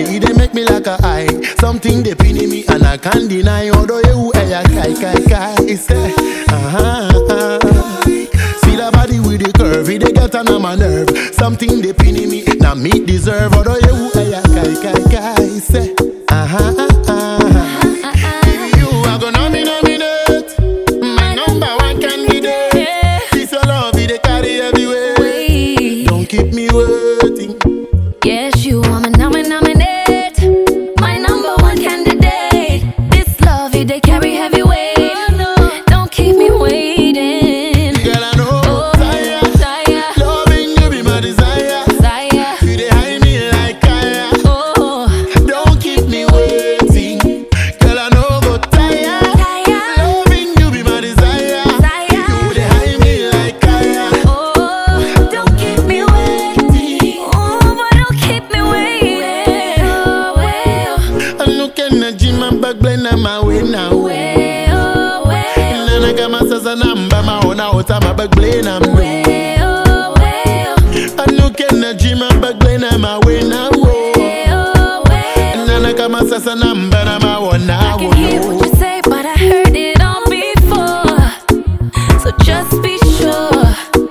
It dey make me like a eye. Something they pin in me and I can't deny. Although you hey, I kai kai kai. It's there. Uh-huh. See that body with the curve, it dey get on my nerve. Something they pin in me, now me deserve. Although you hey, I kai kai kai. Say, uh-huh. If you are gonna be nominate, my number one candidate. This your love, it dey carry everywhere. Wait. Don't keep me waiting. Yes, you are my nomin nominate. My number one candidate. This love, it they carry heavy weight. Don't keep me waiting. Girl, I know Oh, tire. desire, Loving you be my desire. desire. You dey hide me like fire. Oh, Don't keep me waiting. Girl, I know go tire. desire. Loving you be my desire. Desire. You dey hide me like fire. Oh, don't keep me waiting. Oh, but don't keep me waiting. Oh, well, I'm looking at Jim and back blend on my way now. well, well, Nana kama sasa namba maona ota mabag blend on me. well, well, I'm looking at Jim and back blend on my way now. well, well. Nana kama sasa namba na maona I can hear what you say, but I heard it all before. So just be sure.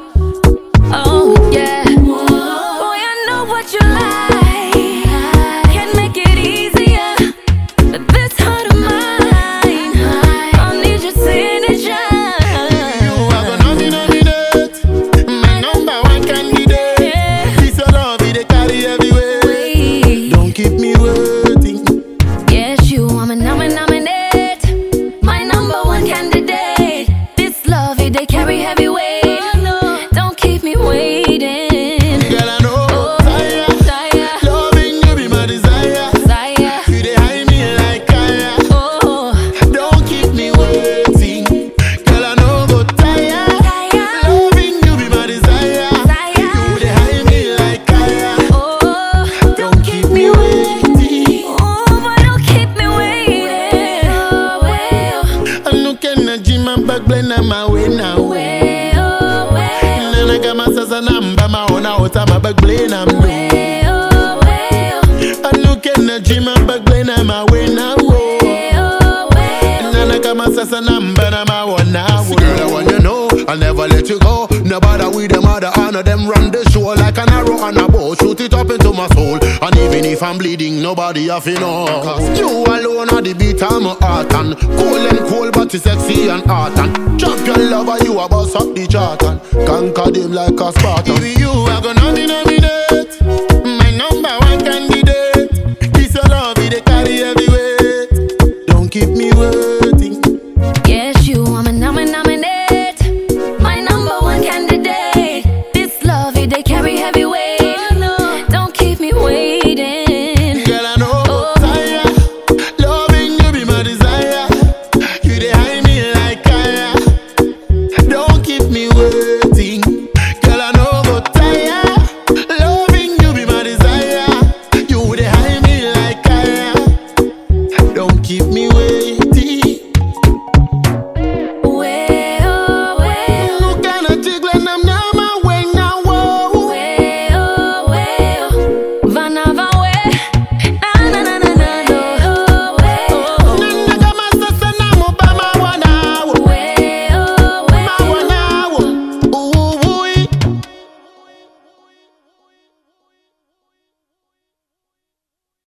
Oh, yeah. Boy, I know what you like. Can make it easier. But this heart of mine, I need your signature. You are gonna be nominate, my number one candidate. Yeah. This your love, it dey carry everywhere. Wait. Don't keep me waiting. Yes, you are my nomin nominate. My number one candidate. This love, it they carry heavy weight. Don't keep me waiting. Girl, I know Oh, tire. desire, Loving you be my desire. desire. You dey hide me like fire. Oh, Don't keep me waiting. Girl, I know go tire. desire, Loving you be my desire. You desire. dey hide me like fire. Oh, Don't keep me waiting. oh, but don't keep me waiting. Oh, well, I'm looking at Jim and back blend on my way now. well, well, Nana kama sasa namba maona ota mabag blend on me. well, well, I'm looking at Jim and back blend on my way now. well, well. Nana kama sasa namba na maona Girl, I want you know I'll never let you go Nobody with them other honor them run the show Like an arrow on a bow Shoot it up into my soul And even if I'm bleeding Nobody have to know Cause you alone are the beat of my heart And cool and cool but you sexy and hot And champion lover you a boss up the chart And conquer them like a Spartan If you are gonna be nominated